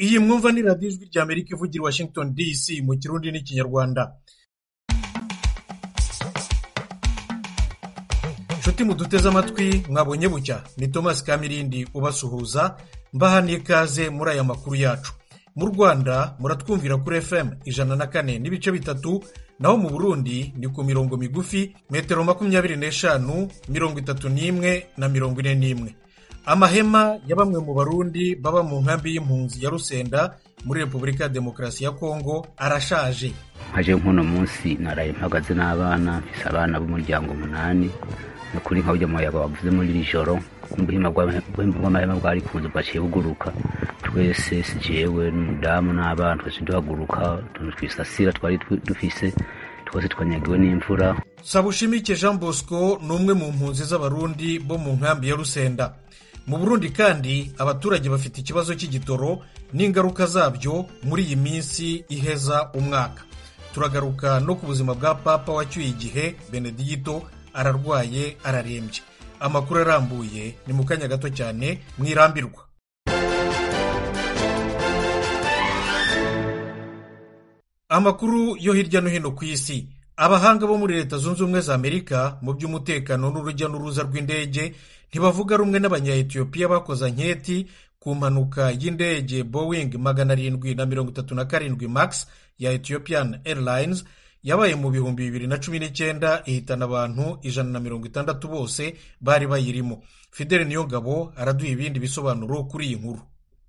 iyi mwumva ni radiyo ijwi rya amerika ivugira i washington dc mu kirundi n'ikinyarwanda nshuti muduteze amatwi mwabonye bucya ni thomas kamirindi ubasuhuza mbaha n'ikaze muri aya makuru yacu mu rwanda muratwumvira kuri fm ijana na kane n'ibice bitatu naho mu burundi ni ku mirongo migufi metero makumyabiri n'eshanu mirongo itatu n'imwe na mirongo ine n'imwe amahema ya bamwe mu barundi baba mu nkambi y'impunzi ya rusenda muri repubulika ya demokarasi ya kongo arashaje nkaje nk'uno munsi naraye mpagaze n'abana mfise abana b'umuryango umunani ni kuri nka burya muyaga wavuze muri iri joro ubuhima bw'amahema bwari kuza bwaciye buguruka twese si jewe n'umudamu n'abana twese duhaguruka utuntu twisasira twari dufise twose twanyagiwe n'imvura sabushimike jean bosco ni umwe mu mpunzi z'abarundi bo mu nkambi ya rusenda mu burundi kandi abaturage bafite ikibazo cy'igitoro n'ingaruka zabyo muri iyi minsi iheza umwaka turagaruka no ku buzima bwa papa wacyuye igihe benedigito ararwaye ararembye amakuru arambuye ni mu kanya gato cyane mwirambirwa amakuru yo hirya no hino ku isi abahanga bo muri leta zunze ubumwe za amerika mu by'umutekano n'urujya n'uruza rw'indege ntibavuga rumwe n'abanyayetiyopiya bakoze anketi ku mpanuka y'indege boeing magana arindwi na mirongo itatu na karindwi max ya ethiopian airlines yabaye mu bihumbi bibiri na cumi n'icyenda ihitana abantu ijana na mirongo itandatu bose bari bayirimo fidele niyongabo araduha ibindi bisobanuro kuri iyi nkuru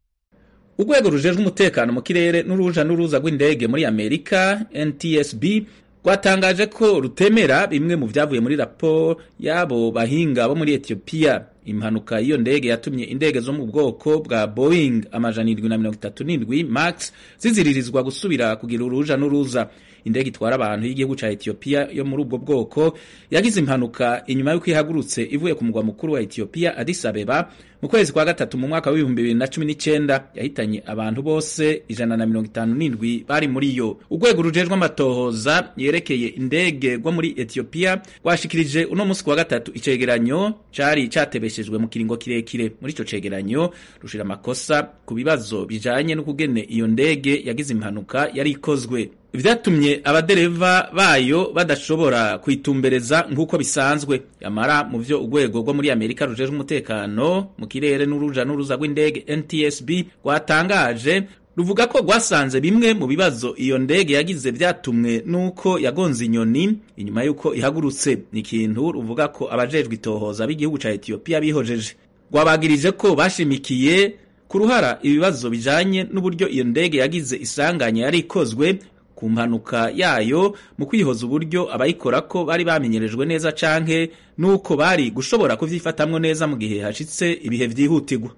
urwego rujejwe umutekano mu kirere n'uruja n'uruza rw'indege muri amerika ntsb rwatangaje ko rutemera bimwe mu byavuye muri raporo y'abo bahinga bo muri etiyopiya impanuka y'iyo ndege yatumye indege zo mu bwoko bwa boeing amajana irindwi na mirongo itatu n'indwi max ziziririzwa gusubira kugira uruja n'uruza indege itwara abantu y'igihugu cya etiyopiya yo muri ubwo bwoko yagize impanuka inyuma y'uko ihagurutse ivuye ku mugwa mukuru wa etiyopiya Addis Abeba mu kwezi kwa gatatu mu mwaka w'ibihumbi bibiri na cumi n'icyenda yahitanye abantu bose ijana na mirongo itanu n'indwi bari muri yo urwego rujejwe amatohoza yerekeye indege rwo muri etiyopiya rwashikirije uno munsi ku wa gatatu icegeranyo cari catebeshejwe mu kiringo kirekire muri ico cegeranyo rushira amakosa ku bibazo bijanye n'ukugene iyo ndege yagize impanuka yari ikozwe vyatumye abadereva bayo badashobora kwitumbereza nk'uko bisanzwe yamara mu vyo urwego rwo muri amerika rujejwe umutekano mu kirere n'uruja n'uruza rw'indege ntsb rwatangaje ruvuga ko rwasanze bimwe mu bibazo iyo ndege yagize vyatumwe n'uko yagonze inyoni inyuma y'uko ihagurutse ni ikintu ruvuga ko abajejwe itohoza b'igihugu ca etiyopiya bihojeje rwabagirije ko bashimikiye ku ruhara ibibazo bijanye n'uburyo iyo ndege yagize isanganya yari ikozwe ku mpanuka yayo mu kwihoza uburyo abayikora ko bari bamenyerejwe neza canke nuko bari gushobora kuvyifatamwo neza mu gihe hashitse ibihe vyihutirwa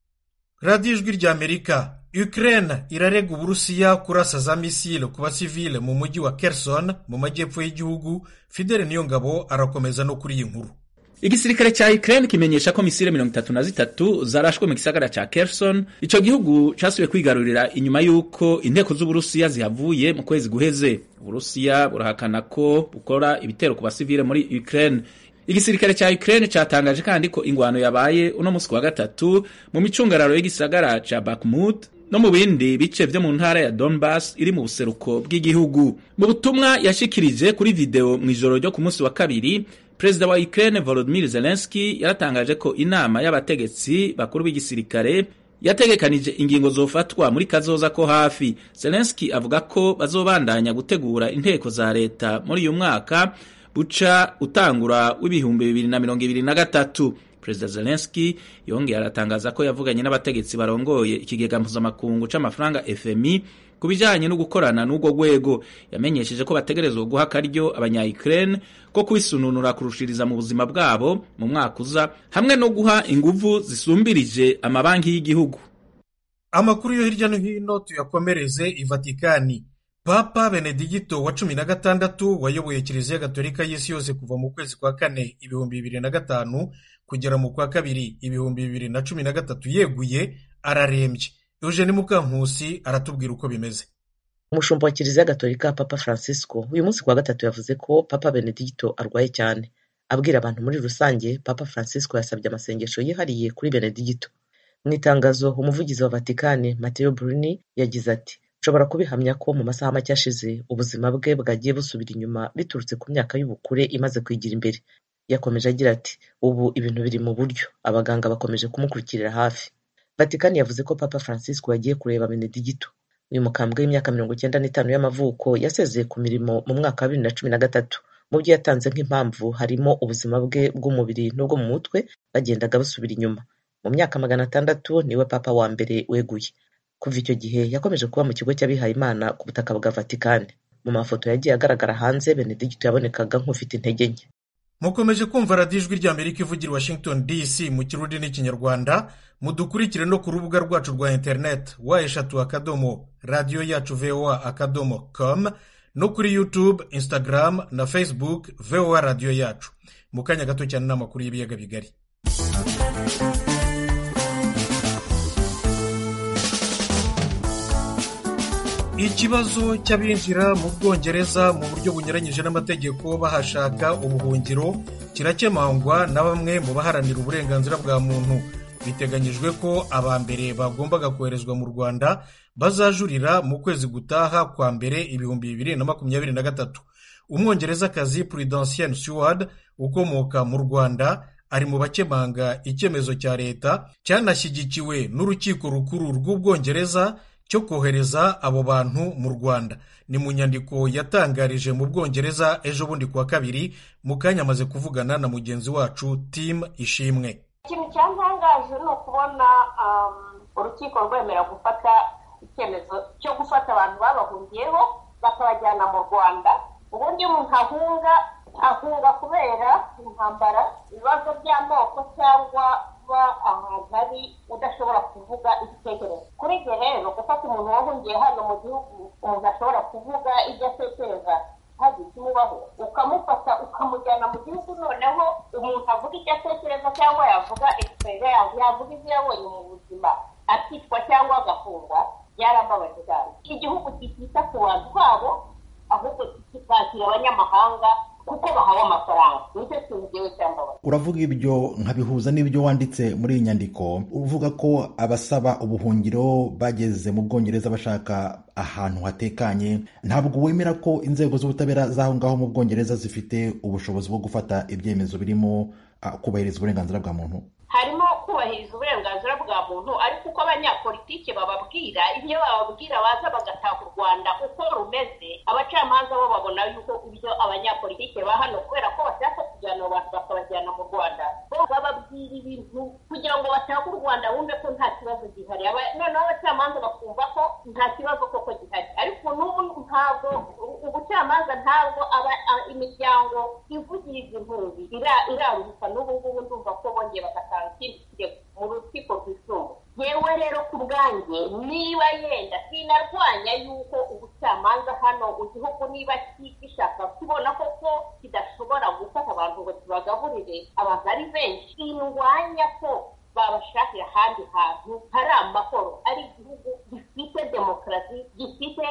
radiyo ijwi rya amerika ukraine irarega uburusiya kurasa za misile ku basivile mu mujyi wa kerson mu majyepfo y'igihugu fidele niyongabo arakomeza no kuri iyi nkuru igisirikare cya Ukraine kimenyesha ko misile mirongo itatu na zitatu zarashwe mu gisagara ca Kherson ico gihugu casubiye kwigarurira inyuma y'uko inteko z'uburusiya zihavuye mu kwezi guheze uburusiya burahakana ko bukora ibitero ku basivile muri Ukraine igisirikare cya Ukraine catangaje kandi ko ingwano yabaye uno musi wa gatatu mu micungararo y'igisagara ca Bakhmut no mu bindi bice vyo mu ntara ya Donbas iri mu buseruko bw'igihugu mu butumwa yashikirije kuri video mu ijoro ryo ku munsi wa kabiri perezida wa Ukraine Volodymyr Zelensky yaratangaje ko inama y'abategetsi bakuru b'igisirikare yategekanije ingingo zofatwa muri kazoza ko hafi Zelensky avuga ko bazobandanya gutegura inteko za leta muri uyu mwaka buca utangura w'ibihumbi bibiri na mirongo ibiri na gatatu perezida Zelensky yongeye aratangaza ko yavuganye n'abategetsi barongoye ikigega mpuzamakungu c'amafaranga FMI ku bijanye no gukorana n'ubwo rwego yamenyesheje ko bategerezwa guha akaryo abanya-Ukraine ko kwisununura kurushiriza mu buzima bwabo mu mwaka uza hamwe no guha inguvu zisumbirije amabanki y'igihugu amakuru yo hirya no hino tuyakomereze i vatikani papa benedigito wa cumi na gatandatu wayoboye kiliziya gatolika y'isi yose kuva mu kwezi kwa kane ibihumbi bibiri na gatanu kugera mu kwa kabiri ibihumbi bibiri na cumi na gatatu yeguye ararembye eugene mukankusi aratubwira uko bimeze umushumba wa kiliziya gatolika papa francisco uyu munsi kuwa gatatu yavuze ko papa benedigito arwaye cyane abwira abantu muri rusange papa francisco yasabye amasengesho yihariye kuri benedigito mu itangazo umuvugizi wa vatikani mateo bruni yagize ati nshobora kubihamya ko mu masaha make ashize ubuzima bwe bwagiye busubira inyuma biturutse ku myaka y'ubukure imaze kwigira imbere yakomeje agira ati ubu ibintu biri mu buryo abaganga bakomeje kumukurikirira hafi vatikani yavuze ko papa francisco yagiye kureba benedigito uyu mukambwe w'imyaka mirongo icyenda n'itanu y'amavuko yasezeye ku mirimo mu mwaka wa bibiri na cumi na gatatu mu byo yatanze nk'impamvu harimo ubuzima bwe bw'umubiri n'ubwo mu mutwe bagendaga basubira inyuma mu myaka magana atandatu niwe papa wa mbere weguye kuva icyo gihe yakomeje kuba mu kigo cy'abihaye imana ku butaka bwa vatikani mu mafoto yagiye agaragara hanze benedigito yabonekaga nk'ufite intege nke mukomeje kumva radiyo ijwi ry'amerika ivugira washington dc mu kirundi n'ikinyarwanda mudukurikire no ku rubuga rwacu rwa interineti wa eshatu akadomo radiyo yacu voa akadomo com no kuri youtube instagram na facebook voa radiyo yacu mu kanya gato cyane n'amakuru y'ibiyaga bigari ikibazo cy'abinjira mu bwongereza mu buryo bunyuranyije n'amategeko bahashaka ubuhungiro kirakemangwa na bamwe mu baharanira uburenganzira bwa muntu biteganyijwe ko aba mbere bagombaga koherezwa mu rwanda bazajurira mu kwezi gutaha kwa mbere ibihumbi bibiri na makumyabiri na gatatu umwongerezakazi prudentienne seward ukomoka mu rwanda ari mu bakemanga icyemezo cya leta cyanashyigikiwe n'urukiko rukuru rw'ubwongereza cyo kohereza abo bantu mu rwanda ni mu nyandiko yatangarije mu bwongereza ejo bundi kuwa kabiri mu kanya amaze kuvugana na mugenzi wacu tim ishimwe ikintu cyantangaje ni ukubona urukiko rwemera gufata icyemezo cyo gufata abantu babahungiyeho bakabajyana mu rwanda ubundi umuntu ahunga ahunga kubera intambara ibibazo by'amoko cyangwa kuba ahantu hari udashobora kuvuga igitekerezo kuri ibyo rero gufata umuntu wahungiye hano mu gihugu umuntu ashobora kuvuga ibyo atekereza hagize ikimubaho ukamufata ukamujyana mu gihugu noneho umuntu avuga icyo atekereza cyangwa yavuga egisperiyanse yavuga ibyo yabonye mu buzima akicwa cyangwa agafungwa byarababaje cyane igihugu kitita ku bantu babo ahubwo kikakira abanyamahanga kuko bahawe amafaranga nicyo kintu ngewe cyambabaza uravuga ibyo nkabihuza n'ibyo wanditse muri iyi nyandiko uvuga ko abasaba ubuhungiro bageze mu bwongereza bashaka ahantu hatekanye ntabwo wemera ko inzego z'ubutabera z'aho ngaho mu bwongereza zifite ubushobozi bwo gufata ibyemezo birimo kubahiriza uburenganzira bwa muntu harimo kubahiriza uburenganzira bwa muntu ariko uko abanyapolitike bababwira iyo bababwira baza bagataha u rwanda uko rumeze abacamanza bo babona yuko ibyo abanyapolitike ba hano kubera ko bashaka kujyana abantu bakabajyana mu rwanda bo bababwira ibintu kugira ngo batahe u rwanda bumve ko nta kibazo gihari noneho abacamanza bakumva ko nta kibazo koko gihari ariko n'ubu ntabwo ubucamanza ntabwo imiryango ivugiriza impunzi iraruhuka n'ubu ngubu ndumva ko bongeye bagatanga ikindi kirego mu rukiko rwisumbuye yewe rero ku bwanjye niba yenda sinarwanya yuko ubucamanza hano mu gihugu niba gishaka kubona koko kidashobora gufata abantu ngo kibagaburire abantu ari benshi sindwanya ko babashakira ahandi hantu hari amahoro ari igihugu gifite demokarasi gifite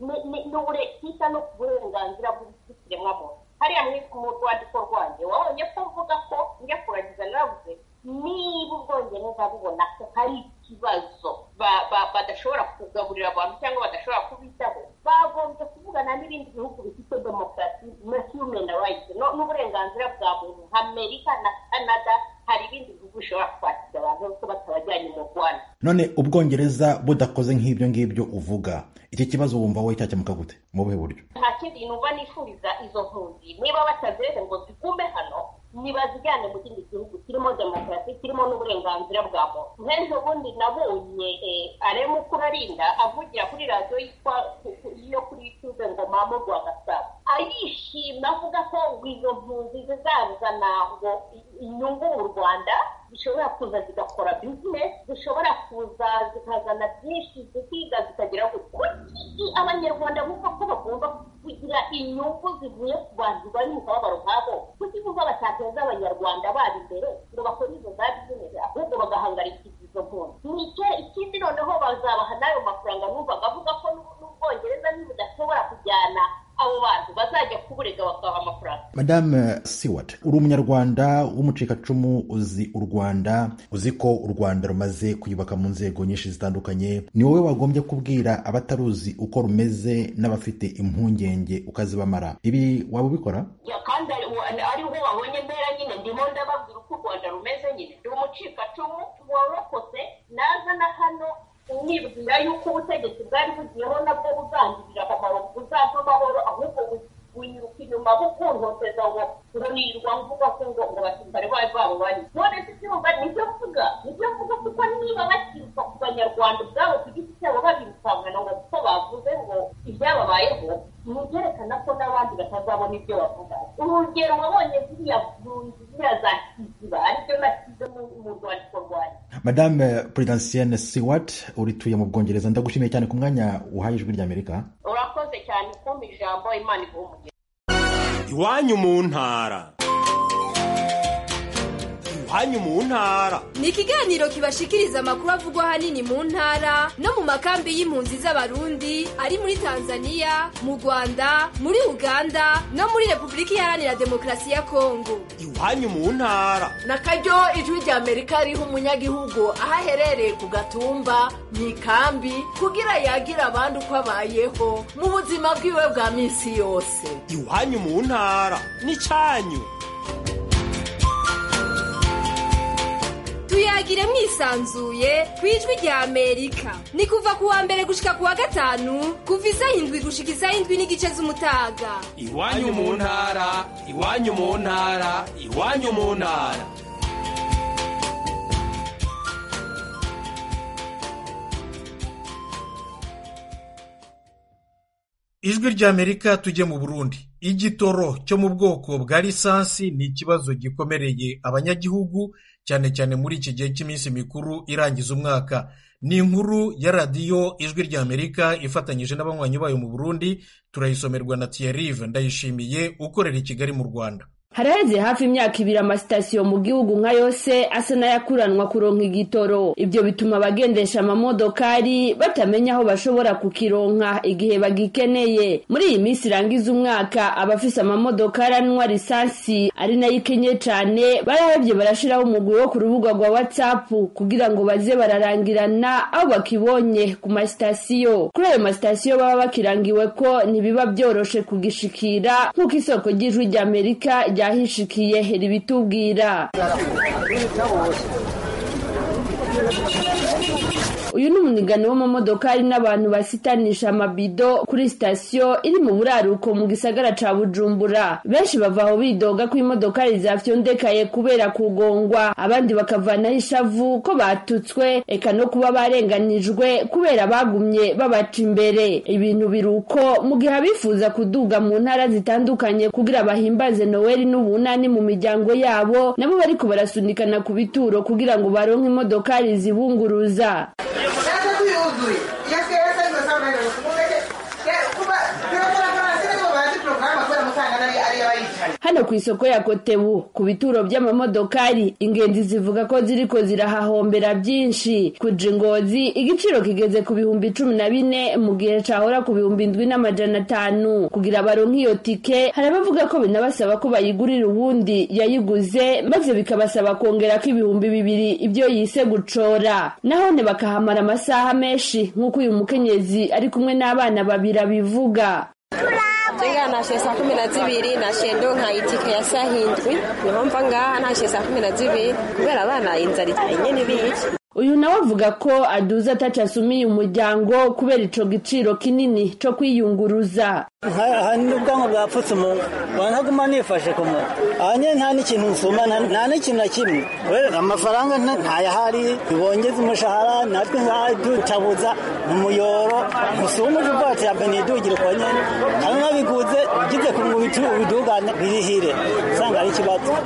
kita no ku burenganzira bw'ikiremwamuntu hariya mu rwandiko rwanjye wabonye ko mvuga ko njya kuragiza naravuze niba ubwongereza bubona ko hari ikibazo badashobora kugaburira abantu cyangwa badashobora kubitaho bagombye kuvugana n'ibindi bihugu bifite demokarasi na human rights n'uburenganzira bwa muntu nka amerika na canada hari ibindi bihugu bishobora kwakira abantu ko batabajyanye mu rwanda none ubwongereza budakoze nk'ibyo ngibyo uvuga iki kibazo wumva wowe cyakemuka gute mu buhe buryo nta kindi numva nifuriza izo mpunzi niba batazeze ngo zigume hano nibazijyane mu kindi gihugu kirimo demokarasi kirimo n'uburenganzira bwa muntu nk'ejo bundi nabonye arema ukurarinda avugira kuri radiyo yitwa yo kuri tuze ngo mama rwagasabo arishima avuga ko ngo izo mpunzi zizazana ngo inyungu mu rwanda zishobora kuza zigakora bizinesi zishobora kuza zikazana byinshi zikiga zikagira kuki abanyarwanda bumva ko bagomba kugira inyungu zivuye ku bantu bari mu kababaro nk'abo kuki bumva batateza abanyarwanda babo imbere ngo bakore izo za bizinesi ahubwo bagahangarikira izo mpunzi nicyo ikindi noneho bazabaha n'ayo mafaranga numvaga avuga ko n'ubwongereza ntibudashobora kujyana abo bantu bazajya kuburega bakabaha amafaranga madame siwat uri umunyarwanda w'umucikacumu uzi u rwanda uzi ko u rwanda rumaze kuyubaka mu nzego nyinshi zitandukanye ni wowe wagombye kubwira abataruzi uko rumeze n'abafite impungenge ukazibamara ibi waba ubikora Ya, kandi ari- ariho wabonye mpera nyine ndimo ndababwira uko u rwanda rumeze nyine ndi umucikacumu warokotse naza na hano nibwira yuko ubutegetsi bwari bugiyeho nabwo buzangirira akamaro buzampa amahoro ahubwo bu- bunyiruka inyuma bukuntoteza ngo ngo nirirwa mvuga ko ngo ngo abasirikare bari babo bari none se cyumva nibyo mvuga nibyo mvuga kuko niba bakiruka ku banyarwanda ubwabo ku giti cyabo babirukankana ngo kuko bavuze ngo ibyababayeho ni ibyerekana ko n'abandi batazabona ibyo bavuga urugero wabonye ziriya mpunzi ziriya za kiziba aribyo nasize mu mu rwandiko rwanjye madame prudensienne siwat urituye mu bwongereza ndagushimiye cyane ku mwanya uhaye ijwi ry'amerika urakoze cyane kumpa ijambo imana iguha umugisha iwanyu mu ntara iwanyu mu ntara ni ikiganiro kibashikiriza amakuru avugwa ahanini mu ntara no mu makambi y'impunzi z'abarundi ari muri tanzania mu rwanda muri uganda no muri repubulika iharanira demokarasi ya kongo iwanyu mu ntara na karyo ijwi rya amerika riha umunyagihugu aho aherereye ku gatumba mu ikambi kugira yagira abandi uko abayeho mu buzima bwiwe bwa minsi yose iwanyu mu ntara n'icyanyu tuyagire mwisanzuye ku ijwi rya amerika ni kuva ku wa mbere gushika ku wa gatanu kuva isaha indwi gushika isaha indwi n'igice z'umutaga iwanyu mu ntara iwanyu mu ntara iwanyu mu ntara ijwi ry'amerika tujye mu burundi igitoro cyo mu bwoko bwa lisansi ni ikibazo gikomereye abanyagihugu cyane cyane muri iki gihe cy'iminsi mikuru irangiza umwaka ni inkuru ya radiyo ijwi ry'amerika ifatanyije n'abanywanyi bayo mu burundi turayisomerwa na tiyarive ndayishimiye ukorera i kigali mu rwanda haraheze hafi imyaka ibiri amasitasiyo mu gihugu nka yose asa n'ayakuranwa kuronka igitoro ibyo bituma abagendesha amamodokari batamenya aho bashobora kukironka igihe bagikeneye muri iyi minsi irangiza umwaka abafise amamodokari anywa lisansi ari nayo ikenye cane barahevye barashiraho umugwi wo ku rubuga rwa whatsapp kugira ngo baze bararangirana aho bakibonye ku masitasiyo kuri ayo masitasiyo baba bakirangiwe ko ntibiba vyoroshe kugishikira nk'uko isoko ry'ijwi ry'amerika ryahishikiye ribitubwira uyu ni umunigano w'amamodokari n'abantu basitanisha amabido kuri sitasiyo iri mu buraruko mu gisagara ca bujumbura benshi bava aho bidoga ko imodokari zafyondekaye kubera kugongwa abandi bakavanaho ishavu ko batutswe eka no kuba barenganijwe kubera bagumye babaca imbere ibintu biruko mu gihe abifuza kuduga mu ntara zitandukanye kugira bahimbaze noweli n'ubunani mu miryango yabo nabo bariko barasunikana ku bituro kugira ngo baronke imodokari zibunguruza hano ku isoko ya kotebu ku bituro by'amamodokari ingenzi zivuga ko ziriko zirahahombera byinshi kuja ingozi igiciro kigeze ku bihumbi cumi na bine mu gihe cahora ku bihumbi indwi n'amajana atanu kugira baronke iyo tike hari abavuga ko binabasaba ko bayigurira uwundi yayiguze maze bikabasaba kongerako ibihumbi bibiri ibyo yise gucora nahone bakahamara amasaha menshi nk'uko uyu mukenyezi ari kumwe n'abana babiri abivuga Jenga nashe saa kumi na zibiri nashe ndonka itike ya saa hindwi niho mva ngaha nashe saa kumi na zibiri kubera abana inzara itarinye n'ibici uyu nawe avuga ko aduza ataco asumiye umuryango kubera ico giciro kinini co kwiyunguruza hari n'ubwanwa bwapfutse umuntu wanaguma nifashe ku muntu aha nyine nta n'ikintu nsuma nta n'ikintu na kimwe amafaranga ntayahari ntibongeze umushahara natwe ngaha dutabuza mu muyoro ntusumuje ubwatsi ya benidugire kwa nyene kandi nabiguze ugize ku ngo ubidugane birihire usanga ari ikibazo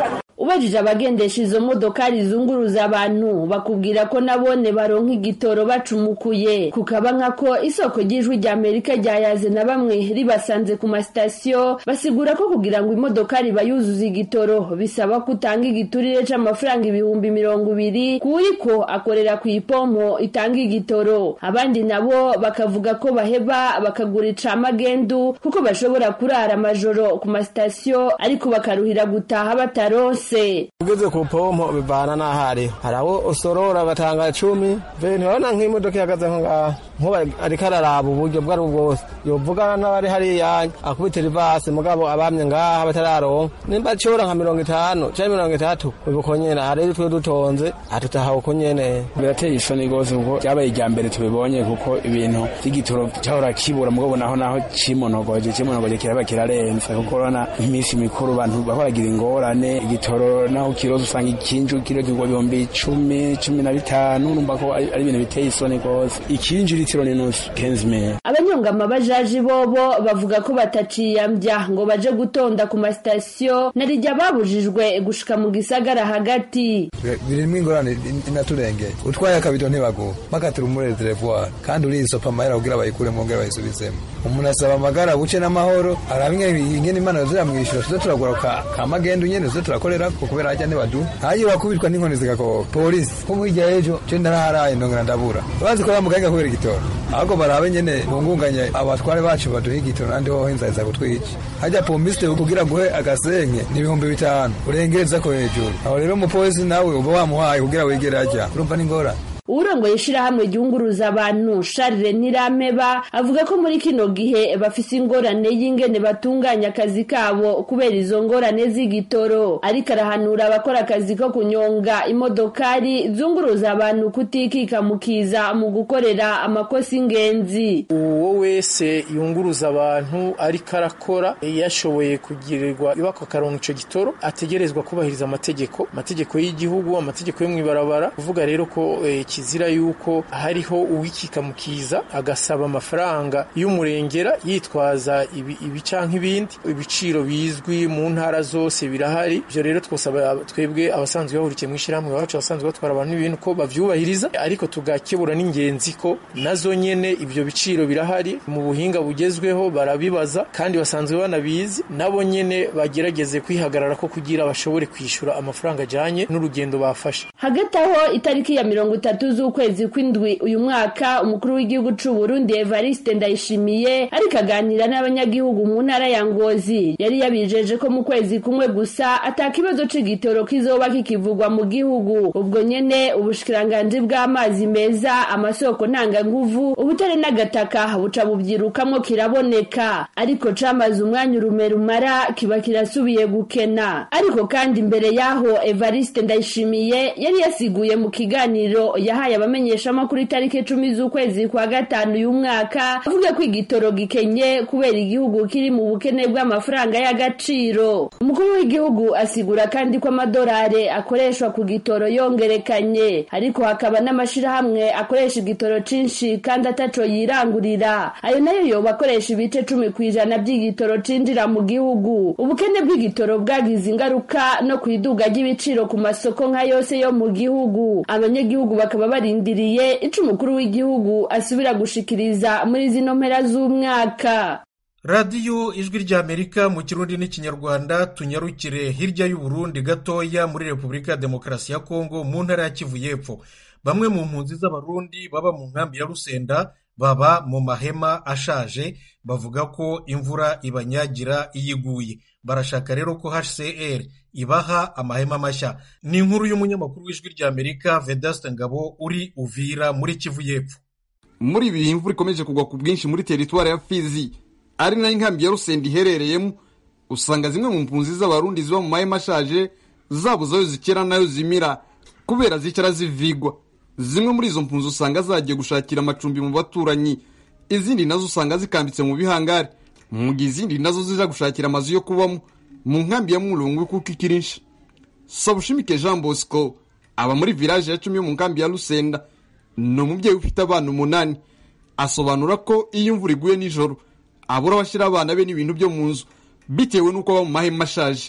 ubajije abagendesha izo modokari zunguruza abantu bakubwira ko nabone baronka igitoro bacumukuye kukaba nkako isoko ry'ijwi rya amerika ryayaze na bamwe ribasanze ku masitasiyo basigura ko kugira ngo imodokari bayuzuza igitoro bisaba ko utanga igiturire c'amafaranga ibihumbi mirongo ibiri kuwuriko akorera ku ipompo itanga igitoro abandi nabo bakavuga ko baheba bakagura icamagendu kuko bashobora kurara amajoro ku masitasiyo ariko bakaruhira gutaha bataronse ugeze ku pompo bivana n'aho ariho hari abo usorora batanga cumi ve ntibabona nk'imodoka ihagaze nko ngaha nkuba ariko araraba uburyo bwo ari bwo bwose yovugana n'abari hariya akubitira ivasi mugabo abamye ngaha batararonka nimba acora nka mirongo itanu canke mirongo itatu uko nyene hari twe dutonze atutaha uko nyene birateye isoni rwose kuko ryabaye irya mbere tubibonye kuko ibintu vy'igitoro cahora kibura mugabo naho naho cimonogoje cimonogoje kiraba kirarenze kuko urabona iminsi mikuru abantu bahoragira ingorane igitoro naho kiroza usanga ikinju kiro kigwa ibihumbi icumi cumi na bitanu numva ko ari ibintu biteye isoni rwose ikinju litiro n'inusu kenzimere abanyongama bajaji bobo bavuga ko bataciyambya ngo baje gutonda ku masitasiyo narijya babujijwe gushika mu gisagara hagati birimwo ingorane inaturengeye utwaye akabido ntibaguha bakatira umurere televuwari kandi urisopa amahera kugira bayikure mwongere bayisubizemo umuntu asaba amagara buce n'amahoro arabimwe ingene imana ziramwishyura tuze turagura ka magendu nyene tuze turakorera ko kubera hajya ntibadu hayo wakubitwa n'inkoni zigakoka polisi ko hirya y'ejo je ndaraharaye ndongera ndabura bazi ko bamuganga kubera igitoro ahubwo barabe nyene bungunganye abatware bacu baduha igitoro nandi hoho inzara iza kutwica hajya pomisite kugira guhe agasenke ni ibihumbi bitanu urengereza ko hejuru aho rero umupolisi nawe uba wamuhaye kugira wigere ajya urumva n'ingorane urongoye ishirahamwe ryunguruza abantu Charles Nirameba avuga ko muri kino gihe bafise ingorane y'ingene batunganya akazi kabo kubera izo ngorane z'igitoro ariko arahanura abakora akazi ko kunyonga imodokari zunguruza abantu kutikika mukiza mu gukorera amakosa ingenzi uwo wese yunguruza abantu ariko arakora yashoboye kugirirwa ibako akaronka ico gitoro ategerezwa kubahiriza amategeko amategeko y'igihugu amategeko yo mw'ibarabara kuvuga rero ko eh, kizira yuko hariho uwikika mukiza agasaba amafaranga y'umurengera yitwaza ibi, ibi canke ibindi ibiciro bizwi mu ntara zose birahari ivyo rero twosaba twebwe abasanzwe bahurikiye mw'ishirahamwe bacu abasanzwe batwara abantu n'ibintu ko bavyubahiriza ariko tugakebura n'ingenzi ko nazo nyene ivyo biciro birahari mu buhinga bugezweho barabibaza kandi basanzwe banabizi nabo nyene bagerageze kwihagarara ko kugira bashobore kwishura amafaranga ajanye n'urugendo bafashe hagati aho itariki ya mirongo itatu z'ukwezi kw'indwi uyu mwaka umukuru w'igihugu c'u Burundi Evariste Ndayishimiye ariko aganira n'abanyagihugu mu ntara ya Ngozi yari yabijeje ko mu kwezi kumwe gusa atakibazo c'igitoro kizoba kikivugwa mu gihugu ubwo nyene ubushikiranganji bw'amazi meza amasoko ntanganguvu ubutare n'agataka buca bubyirukamwo kiraboneka ariko camaze umwanya urume rumara kiba kirasubiye gukena ariko kandi imbere yaho Evariste Ndayishimiye yari yasiguye mu kiganiro yahaye abamenyeshamakuru itariki icumi z'ukwezi kwa gatanu uyu mwaka avuga ko igitoro gikenye kubera igihugu kiri mu bukene bw'amafaranga y'agaciro umukuru w'igihugu asigura kandi ko amadolari akoreshwa ku gitoro yongerekanye ariko hakaba n'amashirahamwe akoresha igitoro cinshi kandi ataco yirangurira ayo nayo yoba akoresha ibice cumi ku ijana by'igitoro cinjira mu gihugu ubukene bw'igitoro bwagize ingaruka no ku iduga ry'ibiciro ku masoko nka yose yo mu gihugu abanyagihugu bakaba barindiriye ico umukuru w'igihugu asubira gushikiriza muri zino mpera z'umwaka radiyo ijwi ry'amerika mu kirundi n'ikinyarwanda tunyarukire hirya y'uburundi gatoya muri repubulika ya demokarasi ya kongo mu ntara ya kivu y'epfo bamwe mu mpunzi z'abarundi baba mu nkambi ya rusenda baba mu mahema ashaje bavuga ko imvura ibanyagira iyo iguye barashaka rero ko hcr ibaha amahema mashya ni inkuru y'umunyamakuru w'ijwi ry'amerika vedaste ngabo uri uvira muri kivu y'epfo muri ibi bihe imvura ikomeje kugwa ku bwinshi muri teritwari ya fizi ari nayo inkambi ya rusenda iherereyemo usanga zimwe mu mpunzi z'abarundi ziba mu mahema ashaje zabuze ayo zikera n'ayo zimira kubera zicara zivigwa zimwe muri izo mpunzi usanga zagiye gushakira amacumbi mu baturanyi izindi nazo usanga zikambitse mu bihangari mu gihe izindi nazo zija gushakira amazu yo kubamo mu nkambi ya murungu kuko ikirinshi sabushimike jean bosco aba muri village ya cumi yo mu nkambi ya rusenda ni umubyeyi ufite abana umunani asobanura ko iyo imvura iguye nijoro abura abashyira abana be n'ibintu byo mu nzu bitewe n'uko aba mu mahema ashaje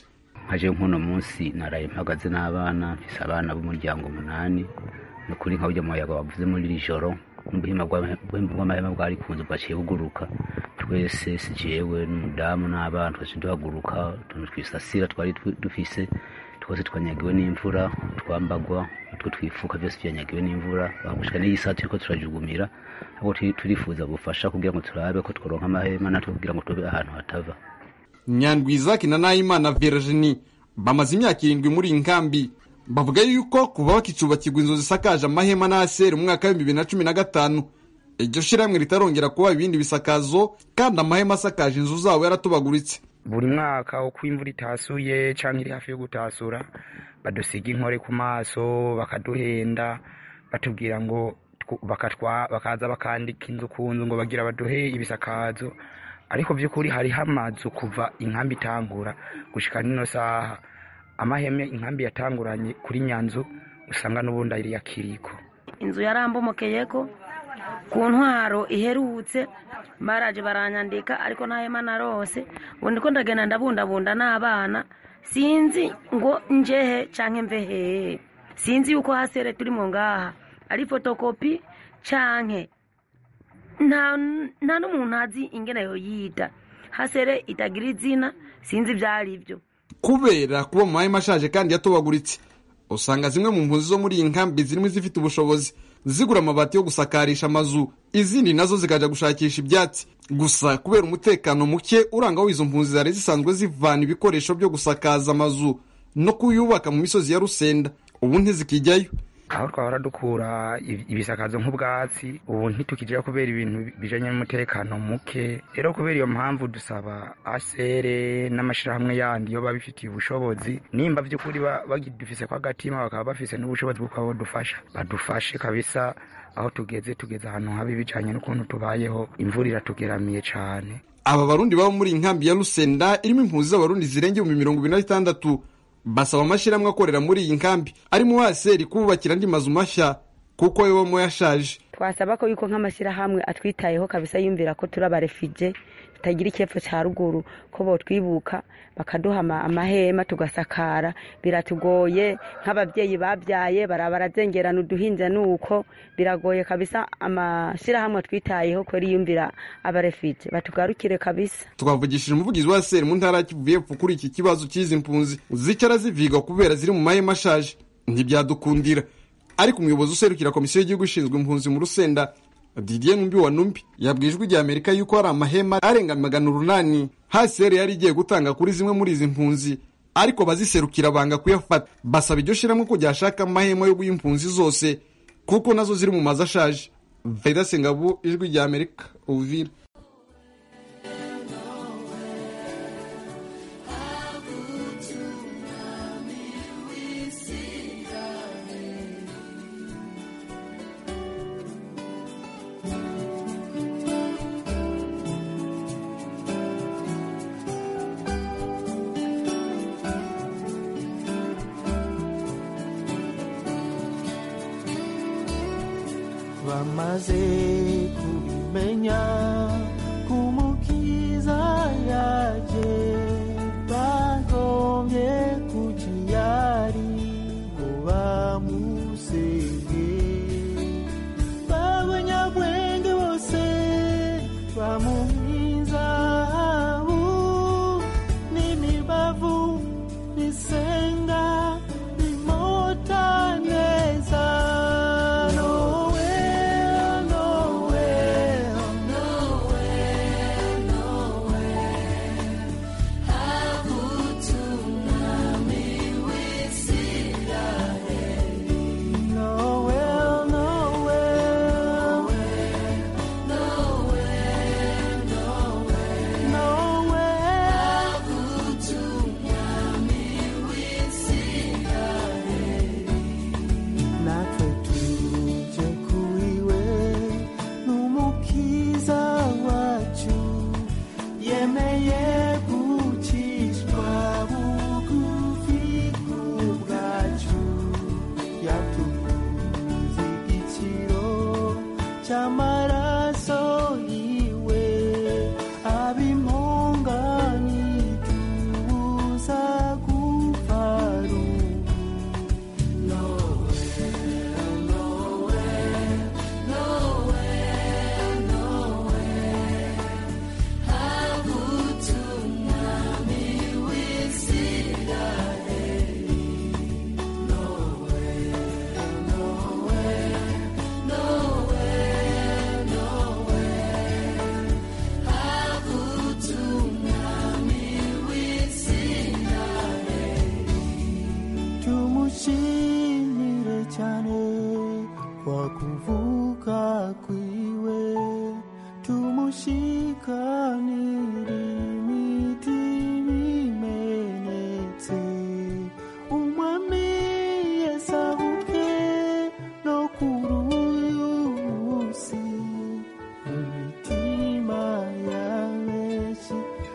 nkaje nk'uno munsi naraye mpagaze n'abana mfise abana b'umuryango umunani ni ukuri nka burya muyaga wavuze muri iri joro n'ubuhima bw'amahema bwari kunze bwaciye buguruka twese si jewe n'umudamu n'abana twese duhaguruka utuntu twisasira twari dufise twose twanyagiwe n'imvura twambagwa utwo twifuka byose byanyagiwe n'imvura bagushika n'iyi saa turiko turajugumira ahubwo turifuza bufasha kugira ngo turabe ko tworonka amahema natwe kugira ngo tube ahantu hatava nyandwizaki na nahimana virginie bamaze imyaka irindwi muri iyi nkambi bavuga yuko kuva bakicubakirwa inzu zisakaje amahema n'aseri mu mwaka w'ibihumbi bibiri na cumi na gatanu iryo shirahamwe ritarongera kuba ibindi bisakazo kandi amahema asakaje inzu zabo yaratobaguritse buri mwaka uko imvura itasuye cyangwa iri hafi yo gutasura badusiga inkore ku maso bakaduhenda batubwira ngo bakaza bakandika inzu ku nzu ngo bagira baduhe ibisakazo ariko by'ukuri hariho amazu kuva inkambi itangura gushika nino saha amaheme inkambi yatanguranye kuri nyanzu usanga n'ubundi ari ya kiriko inzu yarambomokeyeko ku ntwaro iherutse baraje baranyandika ariko nta hema narose ubu ndiko ndagenda ndabundabunda n'abana sinzi ngo njehe canke mve hehe sinzi yuko hasere turimo ngaha ari fotokopi canke nta n'umuntu azi ingene yoyita hasere itagira izina sinzi ivyari byo kubera kuba mu mahema ashaje kandi yatobaguritse usanga zimwe mu mpunzi zo muri iyi nkambi zirimo izifite ubushobozi zigura amabati yo gusakarisha amazu izindi nazo zikaja gushakisha ibyatsi gusa kubera umutekano muke uranga w'izo mpunzi zari zisanzwe zivana ibikoresho byo gusakaza amazu no kuyubaka mu misozi ya rusenda ubu ntizikijyayo aho twahora dukura ibisakazo nk'ubwatsi ubu ntitukijyayo kubera ibintu bijanye n'umutekano muke rero kubera iyo mpamvu dusaba asere n'amashirahamwe yandi yo babifitiye ubushobozi nimba by'ukuri bagidufise ko agatima bakaba bafise n'ubushobozi bwo kuba badufasha badufashe kabisa aho tugeze tugeze ahantu habi bijanye n'ukuntu tubayeho imvura iratugeramiye cane aba barundi baba muri inkambi ya rusenda irimo impunzi z'abarundi zirenga ibihumbi mirongo ibiri na bitandatu basaba amashyirahamwe akorera muri iyi nkambi arimo waseri kububakira andi mazu mashya kuko yo yashaje twasaba ko yuko nk'amashyirahamwe atwitayeho kabisa yumvira ko turi abarefije tutagira icyepfo cya ruguru ko botwibuka bakaduha amahema tugasakara biratugoye nk'ababyeyi babyaye baraba barazengerana uduhinja nuko biragoye kabisa amashyirahamwe twitayeho ko yumvira abarefije batugarukire kabisa twavugishije umuvugizi wa seri mu ntara ya kivu y'epfo kuri iki kibazo cy'izi mpunzi zicara ziviga kubera ziri mu mahema ashaje ntibyadukundira ariko umuyobozi userukira komisiyo y'igihugu ishinzwe impunzi mu rusenda didier numbi wa numbi yabwiye ijwi rya amerika yuko hari amahema arenga magana urunani haseri yari igiye gutanga kuri zimwe muri izi mpunzi ariko abaziserukira banga kuyafata basaba iryo shyirahamwe ko ryashaka amahema yo guha impunzi zose kuko nazo ziri mu mazu ashaje veda sengabu ijwi rya amerika uvira bamaze kubimenya kumukiza yaje bagombye kukiyari ngo bamusenge b'abanyabwenge bose bamuhizabu n'imibavu bisenga bimota neza nowe gusanganira imitima imenetse umwami yasabuke no kuri uyu munsi imitima ya benshi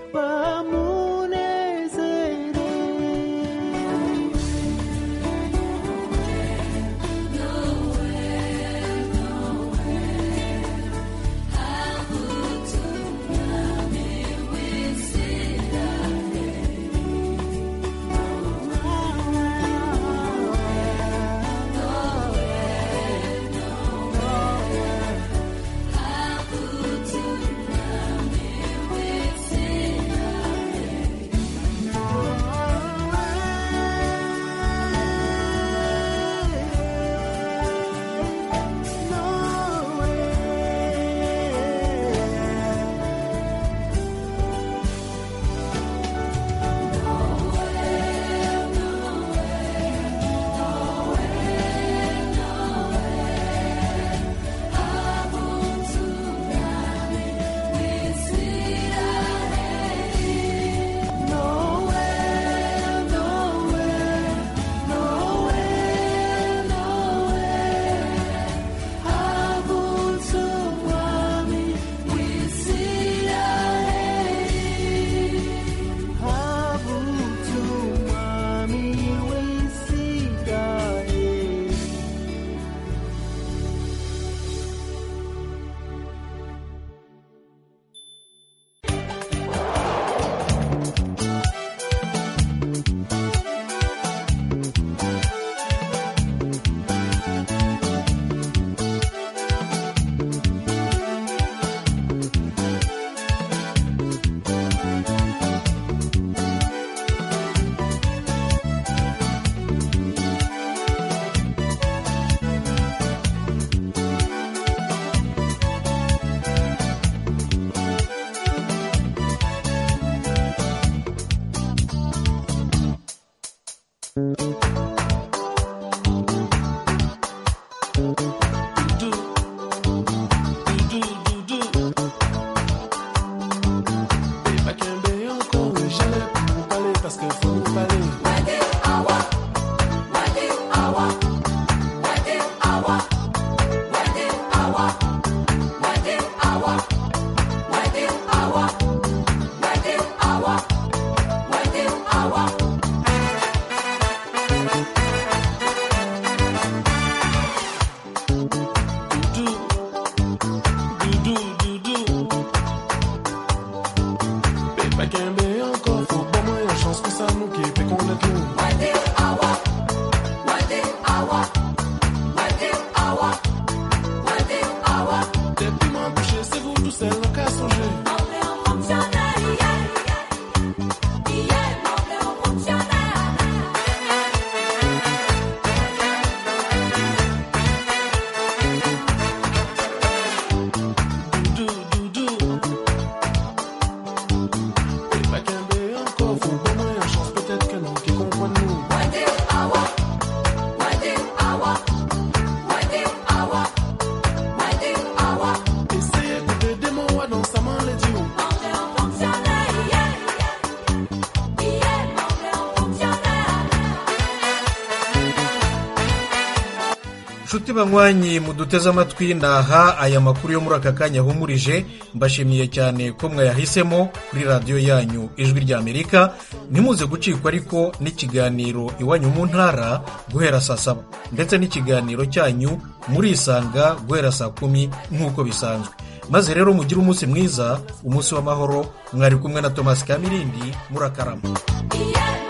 nshuti banywanyi muduteze amatwi naha aya makuru yo muri aka kanya ahumurije mbashimiye cyane ko mwayahisemo kuri radiyo yanyu ijwi ry'amerika ntimuze gucikwa ariko n'ikiganiro iwanyu mu ntara guhera saa saba ndetse n'ikiganiro cyanyu murisanga guhera saa kumi nk'uko bisanzwe maze rero mugire umunsi mwiza umunsi w'amahoro mwari kumwe na tomasi kamirindi murakarama Yeah.